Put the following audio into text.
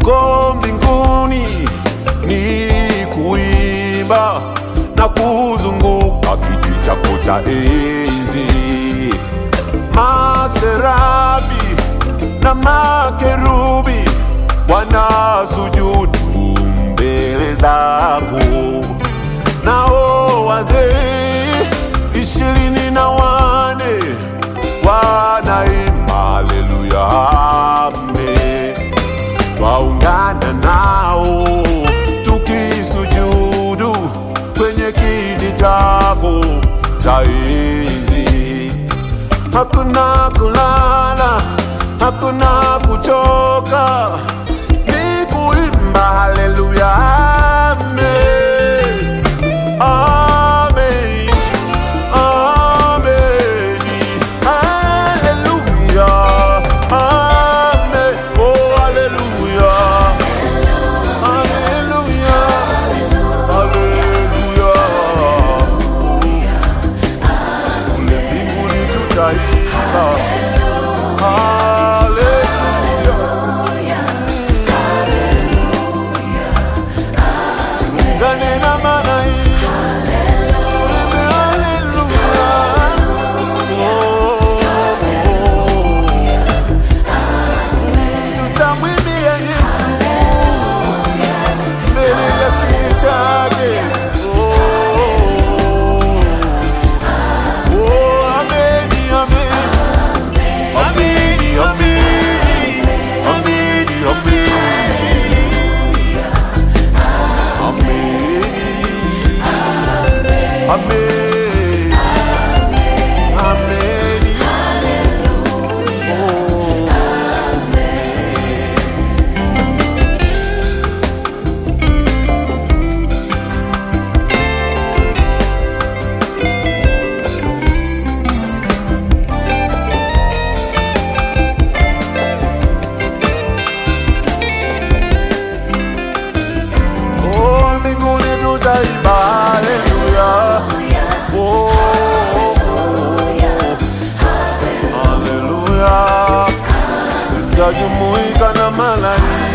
huko mbinguni ni kuimba na kuzunguka kiti chako cha enzi. Maserabi na makerubi wanasujudu mbele zako, nao wazee ishirini na wane wanaimba haleluya, amen. Twaungana nao tukisujudu kwenye kiti chako cha enzi. Hakuna kulala, hakuna kuchoka, ni kuimba haleluya, amen. Amen. Amen. Hallelujah. Amen. Oh, hallelujah. Hallelujah. Hallelujah. Kule mbinguni tutaimba. Hallelujah. Tuungane na malaika. Tuimbe hallelujah. Tutamwimbia Yesu mbele ya kiti chake. Oh, oh, ameni, ameni. Ameni, ameni. Ameni, ameni. Ameni. Ameni. Ameni. Oh. Oh, mbinguni tutaimba haleluya. Oh, haleluya. Tutajumuika na malaika